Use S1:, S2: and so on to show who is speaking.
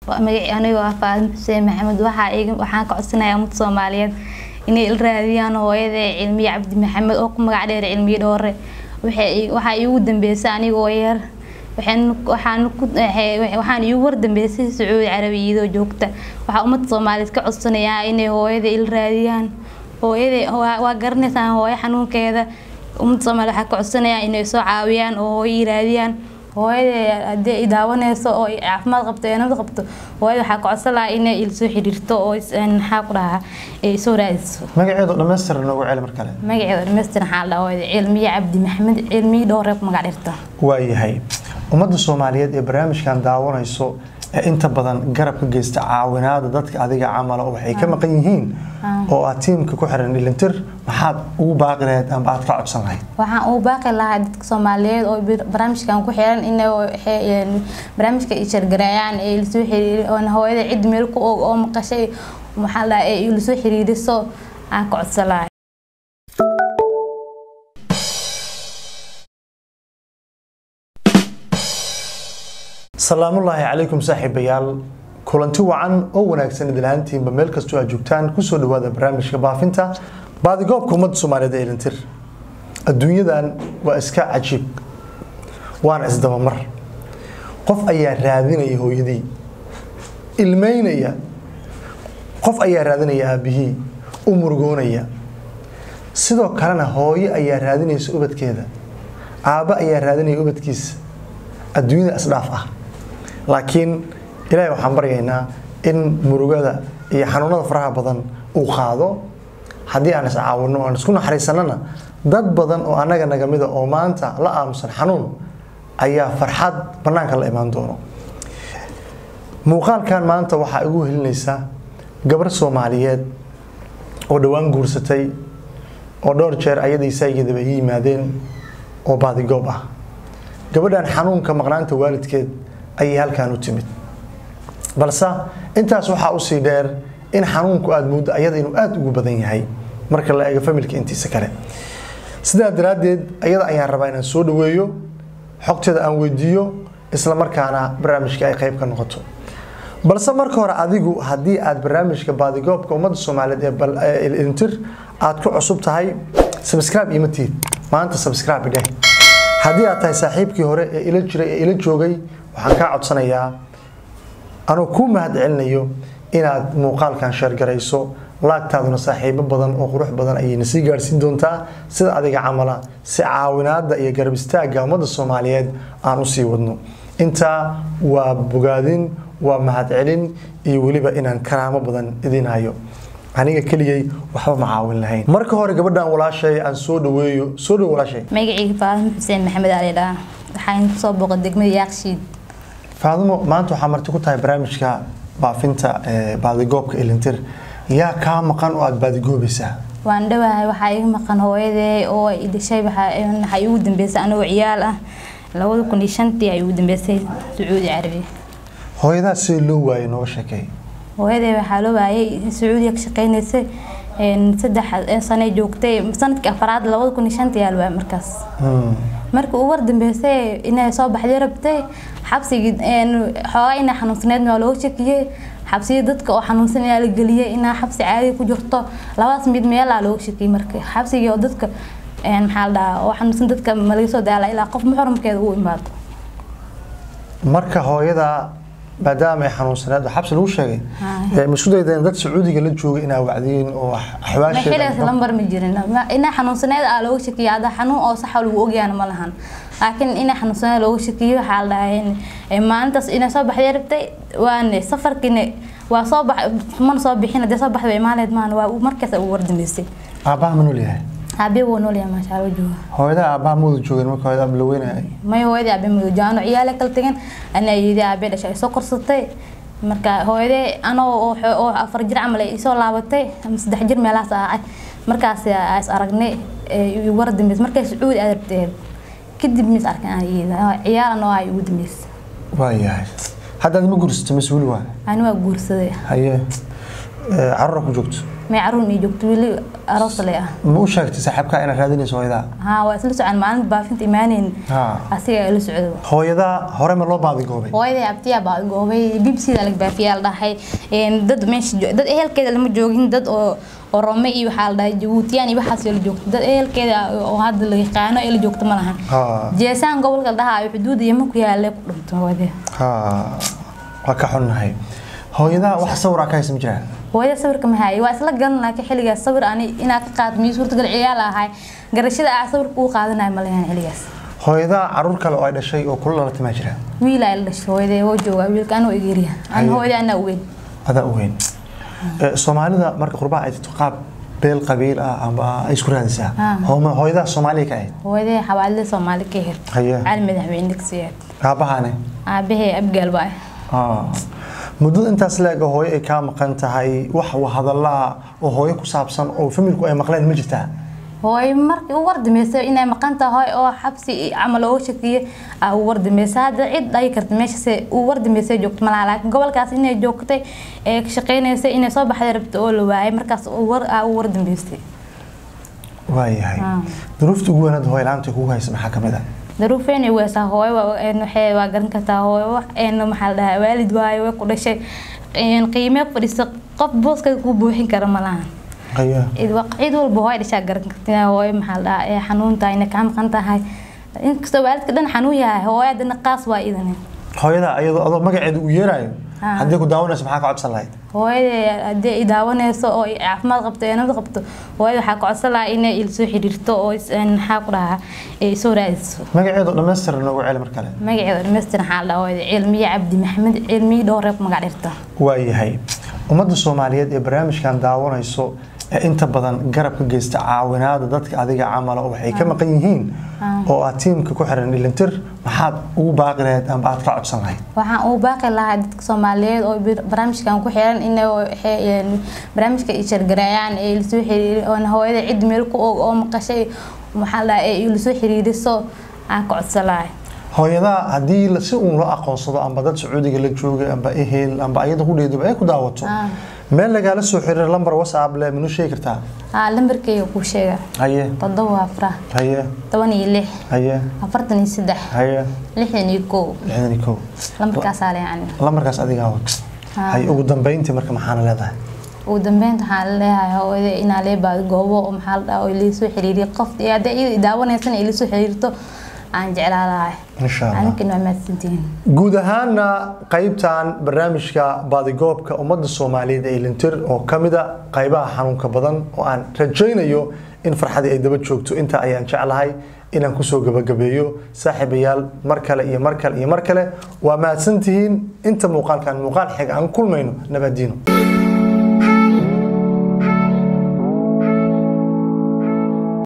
S1: magaci anigo ah faadin xuseen maxamed waxaa iga waxaan ka codsanayaa ummadda soomaaliyeed inay il raadiyaan hooyada cilmiye cabdi maxamed oo ku magac dheer cilmiye dhoore waxay waxaa iigu dambeysay anigoo yar waxaan ku waxaan iigu wardambeysay sacuudi carabi iyadoo joogta waxaa ummadda soomaaliyeed ka codsanayaa inay hooyada il raadiyaan hooyada waa garanaysaan hooyo xanuunkeeda ummadda soomaaliya waxaa ka codsanayaa inay soo caawiyaan oo hooyo ii raadiyaan hooyada haddii ay daawanayso oo ay caafimaad qabto ee nabad qabto hooyada waxaa ka codsan lahaa inay il soo xiriirto oo maxaa ku dhahaa ay soo raadiso
S2: magaceedu dhammaystiran noogu celi mar kale
S1: magaceeda dhammaystiran waxaa la dhahaa hooyada cilmiye cabdi maxamed cilmiye dhowre ku magac dhirta
S2: waayahay ummadda soomaaliyeed ee barnaamijkan daawanayso ee inta badan garab ka geysta caawinaada dadka adiga camala oo waxay ka maqan yihiin oo aad tiimka ku xiran dhilintir maxaad ugu baaqi lahayd amba aad ka codsan lahayd
S1: waxaan ugu baaqi lahaa dadka soomaaliyeed oo barnaamijkan ku xiran inay barnaamijka ay shargareeyaan ee lasoo xiriiri hooyada cid meel ku og oo maqashay maxaa la dhahaa ee lasoo xiriiriso aan ka codsan lahaa
S2: salaamullaahi calaykum saaxiibayaal kulanti wacan oo wanaagsan idilhaantiinba meel kastoo aad joogtaan kusoo dhawaada barnaamijka baafinta baadigoobka ummadda soomaaliyeed ee ilintir adduunyadan waa iska cajiib waana isdabamar qof ayaa raadinaya hooyadii ilmeynaya qof ayaa raadinaya aabihii u murugoonaya sidoo kalena hooyo ayaa raadinaysa ubadkeeda aabbo ayaa raadinaya ubadkiisa adduunyada isdhaaf ah laakiin ilaahay waxaan baryaynaa in murugada iyo xanuunada faraha badan uu qaado haddii aan iscaawino aan isku naxariisanana dad badan oo annaga nagamida oo maanta la aamusan xanuun ayaa farxad bannaanka la imaan doono muuqaalkan maanta waxaa igu helinaysaa gabar soomaaliyeed oo dhowaan guursatay oo dhowr jeer ayadii saygeedaba ii yimaadeen oo baadigoob ah gabadhan xanuunka maqnaanta waalidkeed ayay halkan u timid balse intaas waxaa usii dheer in xanuunku aada mooddo ayada inuu aada ugu badan yahay marka la eego familka intiisa kale sidaa daraaddeed ayada ayaan rabaa inaan soo dhaweeyo xogteeda aan weydiiyo isla markaana barnaamijka ay qayb ka noqoto balse marka hore adigu haddii aad barnaamijka baadigoobka ummadda soomaaliyeed ee ilintir aad ku cusub tahay sabscribe ima tiid maanta sabscribe dheh haddii aad tahay saaxiibkii hore ee ila jiray ee ila joogay waxaan kaa codsanayaa anuu kuu mahad celinayo inaad muuqaalkan sheergarayso laagtaaduna saaxiibo badan oo qurux badan ayayna sii gaadhsiin doontaa sida adiga camala si caawinaada iyo garab istaagga ummadda soomaaliyeed aan usii wadno intaa waa bogaadin waa mahad celin iyo weliba inaan karaamo badan idin hayo aniga keligay waxba ma caawin lahayn marka hore gabadhan walaashay aan soo dhaweeyo soo dhawo walaashay
S1: magacayga faadimo xuseen maxamed ali dhaa waxaan kusoo booqay degmada yaaqshiid
S2: faadimo maanta waxaa marti ku tahay barnaamijka baafinta baadigoobka ilintir yaa kaa maqan oo aada baadigoobaysaa
S1: waan dhawahay waxaa iga maqan hooyadee oo i dhashay waxaa igu dambeysay anigoo ciyaal ah labada kun iyo shantii ay igu dambeysay sacuudi carabi
S2: hooyadaa sida loo waayay nooga sheekay
S1: hooyadee waxaa loo waayay sacuudiga ka shaqeynaysay saddex sane joogtay sanadkii afaraad labada kun iyo shantii yaa la waayay markaas markii ugu wardambeysay inay soo baxday rabtay xabsigii xoogaa inay xanuunsaneedna waa looga shakiyey xabsiya dadka oo xanuunsan ayaa la geliyey inaa xabsi caadi ku jirto labadaas mid meelaa looga shakiyey marka xabsigii oo dadka maxaa la dhahaa oo xanuunsan dadka ma laga soo daala ilaa qof muxramkeeda uu imaado
S2: marka hooyada maadaama ay xanuunsaneed oo xabsi lagu sheegay ma isku daydeen dad sacuudiga la joogay inaa wacdiin oo
S1: xiligaas lambar ma jirin inaa xanuunsaneed aa looga shakiya hadda xanuun oo saxa lagu ogyaana ma lahan laakiin inaa xanuunsaneed looga shakiyo waxaa la dhahay maalintaas inay soo baxday rabtay waane safarkiina waa soo bax mana soo bixin hadee soo baxday imaaleed maan waa markaas ugu wardambeysay
S2: aabbaha ma nool yahay
S1: aabe wuu nool yahay maasha Allah jooga
S2: hooyada aabbaha ma wada joogeen marka hooyada aab la weynayay
S1: may hooyadii aabe ma jaano ciyaale kala tagan ana yidi aabe dhashay soo korsatay marka hooyadee anoo oo afar jir camal ay soo laabatay ama saddex jir meelahaas ahay markaas is aragnay war dambeys markay sacuudi aad rabtay kadib mis arkan aan iyada ciyaal anoo ay ugu dambeysay
S2: waayahay haddaad ma guursato mas-uul waa
S1: ani waa guursaday
S2: haye Eh, caruura ku joogto
S1: may caruur ii joogto weli aroos le ah
S2: ma u sheegtay saaxiibkaa inaad raadinayso hooyadaa
S1: haa waa isla socon maalinta baafinta imaaneyn
S2: Ha.
S1: asiga ila socdo
S2: hooyadaa hore ma loo baadigoobay
S1: hooyaday abtiyaa baa goobay bbcda laga baafiyaa la dhahay een, dad meesha jo- dad ehelkeeda lama joogin dad oo orome iyo waxaa la dhahay jabuutiyaan iyo waxaas la joogto dad ehelkeeda oo hadda la yaqaano ee la joogto ma lahan
S2: Ha.
S1: jeesaan gobolka la dhahaa xuduuda yama ku yaale ku dhinto hooyadee
S2: Ha. waa ka xunnahay hooyadaa wax sawraa ka haysa ma jiraan
S1: hooyada sawirka ma haayay waa isla galan laakiin xilligaas sawir ani inaa ka qaad miyo suurtagal ciyaal ahay garashada ah sawirka uu qaadanayo ma lahan xilligaas
S2: hooyadaa caruur kale oo ay dhashay oo kula dhalatay maa jiraan
S1: wiil ay la dhashay hooyadee oo jooga wiilka anoo egeeriya an
S2: Haye.
S1: hooyadee anaa uweyn
S2: adaa u weyn Eh, soomaalida marka qurbaha ay jirto qaab beel qabiil ah amba ay isku raadisaa
S1: Ha.
S2: Hooma- hooyadaa soomaaliya ka ahayd
S1: hooyadee xawaalida soomaali ka hir
S2: Haye.
S1: cali madaxweyne dugsiyeed
S2: aabahaane
S1: aabahee abgaal baa
S2: Ah. muddada intaas leeg oo hooyo ay kaa maqan tahay wax hadallaa oo hooyo ku saabsan oo familku ay maqleen ma jirtaa
S1: hooyo markii u wardameysay inay maqan tahay oo xabsi camal oo shakiye aa u wardameysay hadda cid dhagi karta meeshase uu wardameysay joogto malaha laakiin gobolkaas inay joogtay ee ka shaqeynaysay inay soo baxday rabta oo la waayay markaas uu war aa u wardameysay
S2: waayahay
S1: Ah.
S2: duruufta ugu wanaad hooyo la-aanta kugu haysa maxaa ka mid ah
S1: daruufeena weesaa hooyo waa- een waxay waa garan kartaa hooyo wax een maxaa la dhahaa waalid waayo way ku dhashay een qiimee fadhiisa qof booska ku buuxin kara ma lahan
S2: Haye.
S1: cid wa- cid walba hooyo dhashaa garan kartaa hooyo maxaa la dhahaa ee xanuun tahay inay kaa maqan tahay inkastoo waalidka dhan xanuun yahay hooyo haddana qaas waa idan
S2: hooyada iyadoo adoo magaceeda u yeerayo
S1: Ah.
S2: haddii ku daawanayso maxaa ka codsan lahayd
S1: hooyada haddii ay daawanayso oo ay caafimaad qabto ee nabad qabto hooyada waxaa ka codsan lahaa inay ila soo xiriirto oo is- een maxaa ku dhahaa ay soo raadiso
S2: magaceedu dhammaystiran noogu celi mar kale
S1: magaceeda dhammaystiran waxaa la dhahaa hooyada cilmiye cabdi maxamed cilmiye dhowr reeb magac dhirta
S2: waayahay ummadda soomaaliyeed ee barnaamijkan daawanayso ee inta badan garab ka geysta caawinaada dadka adiga camala oo waxay ka maqan yihiin oo aad tiimka ku xiran dhilintir maxaad ugu baaqi lahayd amba aad ka codsan lahayd
S1: waxaan ugu baaqi lahaa dadka soomaaliyeed oo bir- barnaamijkan ku xiran inay waxay, een, barnaamijka ay shargareeyaan ee lasoo xiriiri oona hooyada cid meel ku og oo maqashay maxaa la dhahaa ee lasoo xiriiriso aan ka codsan lahay
S2: hooyadaa haddii la- si uun loo aqoonsado amba dad sacuudiga la joogay amba ehel amba ayada ku dheeduba ay ku daawato
S1: Ah.
S2: meel lagaala soo xiriir lambar whatsapp le minuu sheegi kartaa
S1: haa lambarkeyga kuu sheega
S2: haye
S1: toddoba afra
S2: haye
S1: toban iyo lix
S2: haye
S1: afartan iyo saddex
S2: haye
S1: lixdan iyo kow
S2: lixdan iyo kow
S1: lambarkaasaa le yani
S2: lambarkaas adigaa wad
S1: Ah.
S2: haye ugu dambeyntii marka maxaana leedahay
S1: ugu dambeynta waxaan leeyahay hooyada inaa lee baado goobo oo maxaa la dhahaa oo ilasoo xiriiriyo qof iyo haddii iyada daawanaysana ilasoo xiriirto aan jeclaa lahay
S2: insha allah
S1: aninkana waa mahadsantihiin
S2: guud ahaana qaybtan barnaamijka baadigoobka ummadda soomaaliyeed ee lintir oo ka mida qaybaha xanuunka badan oo aan rajaynayo in farxadii ay daba joogto intaa ayaan jeclahay inaan kusoo gabagabeeyo saaxiibayaal mar kale iyo mar kale iyo mar kale waa mahadsantihiin inta muuqaalkan muuqaal xig aan kulmayno nabadiino